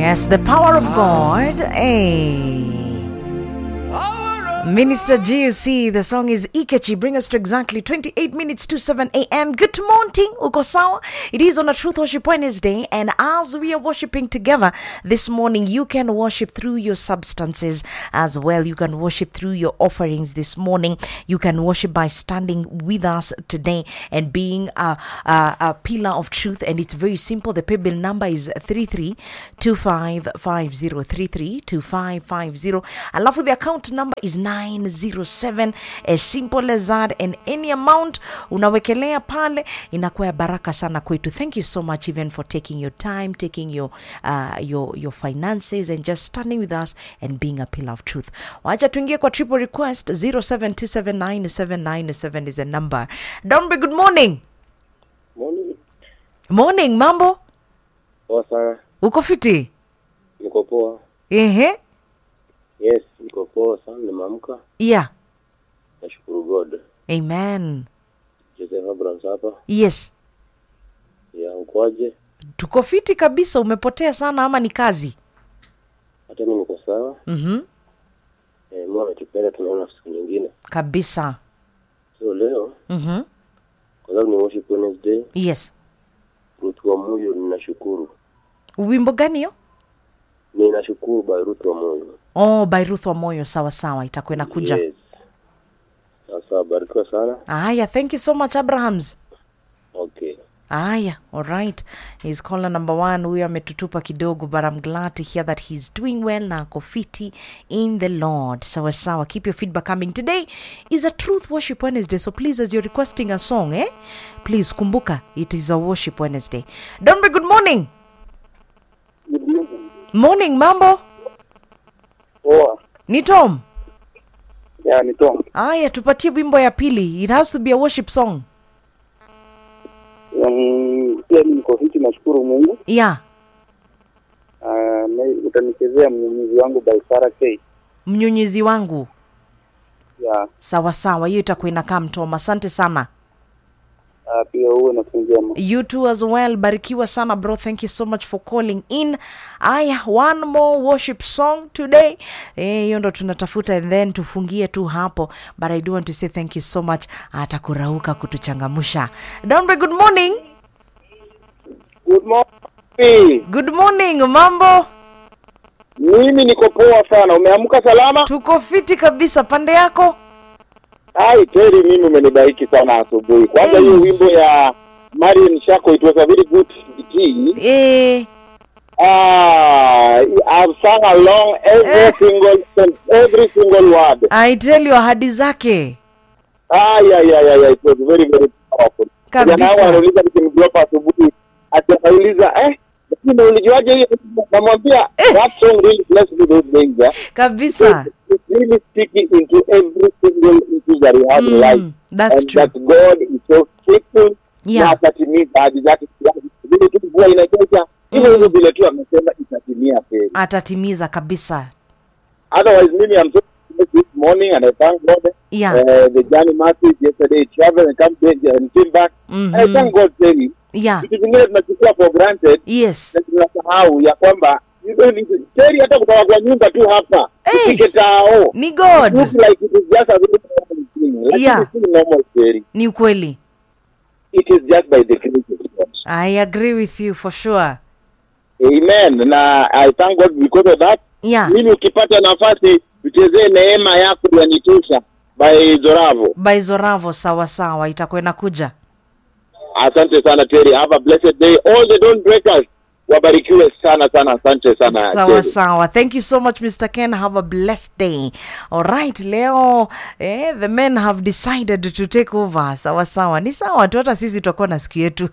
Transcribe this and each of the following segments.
Yes, the power of God. Hey. Minister GUC, the song is Ikechi. Bring us to exactly 28 minutes to 7 a.m. Good morning, Uko sawa? It is on a Truth Worship Wednesday, and as we are worshiping together this morning, you can worship through your substances as well. You can worship through your offerings this morning. You can worship by standing with us today and being a, a, a pillar of truth. And it's very simple. The paybill number is 332550. 332550. Alafu the account number is 907 as simple as that and any amount unawekelea pale inakuwa ya baraka sana kwetu thank you so much even for taking your time taking your, uh, your, your finances and just standing with us and being a pillar of truth wacha tuingie kwa triple request 07279797 is the number dombe good morning Morning. morning mambo Poa sana. uko fiti Niko poa. ehe Yes, niko poa sana nimeamka. yeah Nashukuru God. amen Joseph Abrams hapa. yes Ya ukwaje? tuko fiti kabisa umepotea sana ama ni kazi Hata mimi niko sawa. mm-hmm. Eh, Mungu ametupenda tunaona siku nyingine. kabisa So leo mm-hmm. kwa sababu ni worship Wednesday, yes Ruth wa Moyo ninashukuru. wimbo gani hiyo Ninashukuru by Ruth wa Moyo. oh by ruth wa moyo sawa sawa itakuwa inakuja Yes. Sasa barikiwa sana. aya thank you so much abrahams Okay. aya alright he's caller number one huyo ametutupa kidogo but i'm glad to hear that he's doing well na ako fiti in the lord sawa sawa keep your feedback coming today is a truth worship wednesday so please as you're requesting a song eh please kumbuka it is a worship wednesday donbe good morning morning mambo Poa. ni tom Ya ni Tom. aya tupatie wimbo ya pili it has to be a worship song Um, pia mimi niko fiti nashukuru Mungu. yeah Uh, na- utanichezea mnyunyizi wangu by Sarah K. mnyunyizi wangu Ya sawa sawa hiyo itakuwa inakaa mtoma asante sana uh, pia uwe na siku njema. you too as well barikiwa sana bro thank you so much for calling in aya one more worship song today Eh, hiyo ndo tunatafuta and then tufungie tu hapo but i do want to say thank you so much atakurauka kutuchangamusha donbe good morning Good morning. good morning mambo Mimi niko poa sana. Umeamka salama? tuko fiti kabisa pande yako Hai Terry, mimi umenibariki sana asubuhi. Kwanza Hey. hiyo wimbo ya Marion Shako it was a very good singing. eh, Ah, I've sung along every Eh. single every single word. i tell you ahadi zake Ah, yeah, yeah, yeah, yeah. It was very, very powerful. Kabisa. Kijana wangu anauliza nikimdrop asubuhi, ati akauliza eh, lakini ulijuaje hiyo? Namwambia that song really blessed me those days. Eh? kabisa It's really speaking into every single issue that we have in Mm, life. that's and true. that God is so faithful. Yeah. Na atatimiza ahadi zake. Vile tu mvua inanyesha, hivyo hivyo vile tu amesema itatimia kweli. atatimiza kabisa Otherwise, mimi I'm so blessed this morning and I thank God. Yeah. Uh, the journey message yesterday traveled and come back and came back. Mhm. I thank God Terry. yeah Vitu vingine tunachukua for granted yes na tunasahau ya kwamba you don't need to- Terry hata kutoka kwa nyumba tu hapa Hey. ufike tao ni It god looks like it is just a very normal thing. Lakini Yeah. si normal Terry. ni ukweli It is just by the grace of God. i agree with you for sure Amen. Na I thank God because of that. yeah Mimi ukipata nafasi tuchezee neema yako yanitosha by Zoravo. by zoravo sawa sawa itakuwa inakuja Asante sana Terry. Have a blessed day. All the don't breakers wabarikiwe sana sana. Asante sana sawa Terry. sawa thank you so much mr ken have a blessed day alright leo eh, the men have decided to take over sawa sawa ni sawa tu hata sisi tutakuwa na siku yetu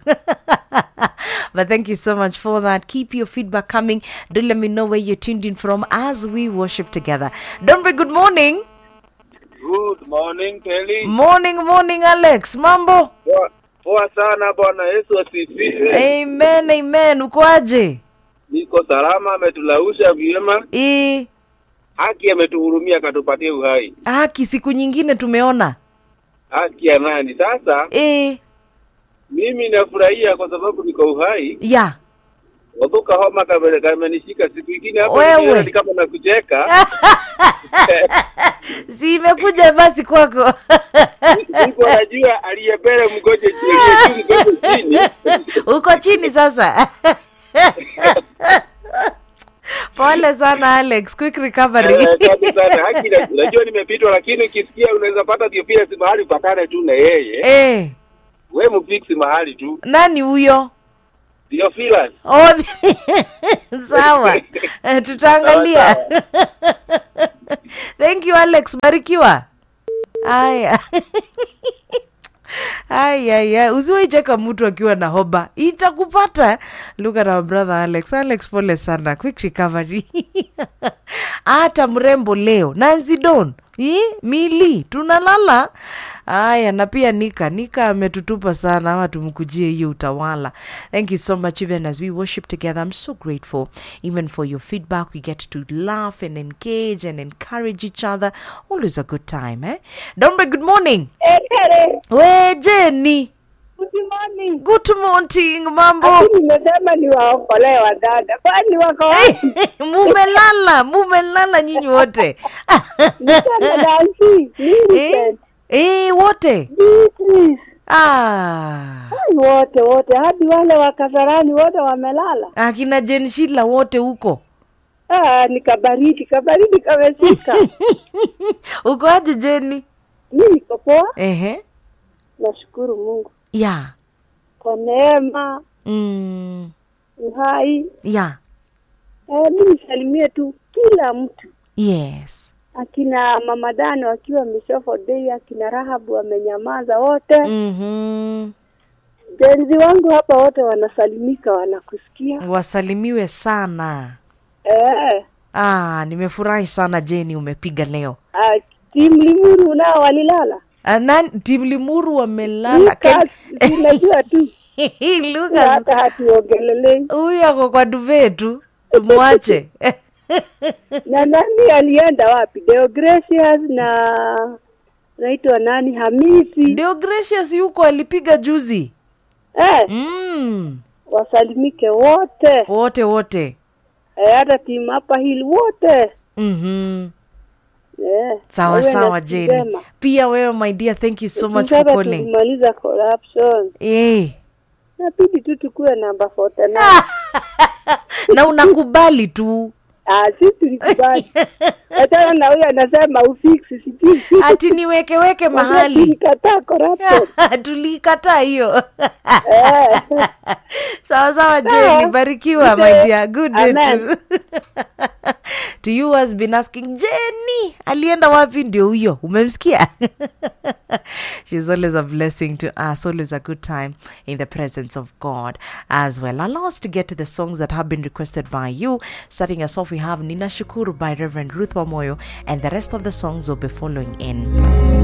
but thank you so much for that keep your feedback coming do let me know where you're tuned in from as we worship together dombe good morning Good morning Kelly. morning morning alex mambo Poa, poa sana bwana Yesu asifiwe. amen amen ukoaje Niko salama, ametulausha vyema, e, haki ametuhurumia, akatupatia uhai. haki siku nyingine tumeona Haki ya nani? Sasa e, mimi nafurahia kwa sababu niko uhai, ya Wabuka homa kame- kamenishika siku ingine hapo Wewe. nikiona ni kama nakucheka. si imekuja basi kwako Niko najua aliyebele mgoje chini, aliye juu mgoje chini. uko chini sasa pole sana alex quick recovery Eh, Asante sana. Haki na- najua nimepitwa lakini ukisikia unaweza pata Theophilus mahali patane tu na yeye. eh, We mfiksi mahali tu. nani huyo Theophilus. oh, sawa Eh, tutaangalia thank you alex barikiwa haya ayaya usiwaicheka mtu akiwa na hoba itakupata look at our brother alex alex pole sana quick recovery hata mrembo leo nancy don Ih, mili tunalala haya na pia nika nika ametutupa sana ama tumkujie hiyo utawala thank you so much even as we worship together i'm so grateful even for your feedback we get to laugh and engage and encourage each other always a good time eh dombe good morning Ekere, we jeni good morning. good morning mambo Lakini nimesema ni waokolee wadada, kwani wako wapi? mumelala mumelala nyinyi wote Msichana Nancy, eh, Millicent, eh, wote Beatrice, ah. ai, wote wote, hadi wale wa Kasarani wote wamelala. akina jen shila wote huko Ah, ni kabaridi, kabaridi kameshika. uko aje jeni Mi niko poa, ehe nashukuru Mungu ya kwa neema, mm. uhai. ya Eh, mi nisalimie tu kila mtu yes akina mama Dano wakiwa Mishofo Day, akina Rahabu wamenyamaza wote mm-hmm. Jenzi wangu hapa wote wanasalimika, wanakusikia. wasalimiwe sana Eh, ah, nimefurahi sana jeni umepiga leo ah, timu Limuru nao walilala. ah, nan, tim limuru wamelala Lucas, tunajua tu Ken- Lucas hata hatuongelelei. huyu ako kwa duve tu tumwache Na nani alienda wapi? Deogratius na naitwa nani? Hamisi. ndio gracious yuko alipiga juzi Eh, mm. wasalimike wote. wote wote Eh, hata timu hapa hili wote. mm-hmm. Eh, sawa wawe na sawa siku jeni njema. pia wewe my dear thank you so much for Tukitaka calling tulimaliza corruption. eh. Nabidi tu tukue namba 49. na unakubali tu Ah, si tulikubali. Hata na huyo anasema ufiksi sijui. ati niwekeweke mahali Tulikataa corruption. tulikataa hiyo Eh. sawa sawa jeni Sawa. barikiwa Good my day. dear good day Amen. to to you has been asking jeni alienda wapi ndio huyo umemsikia she's always a blessing to us always a good time in the presence of god as well allow us to get to the songs that have been requested by you starting us off we have nina shukuru by reverend ruth wamoyo and the rest of the songs will be following in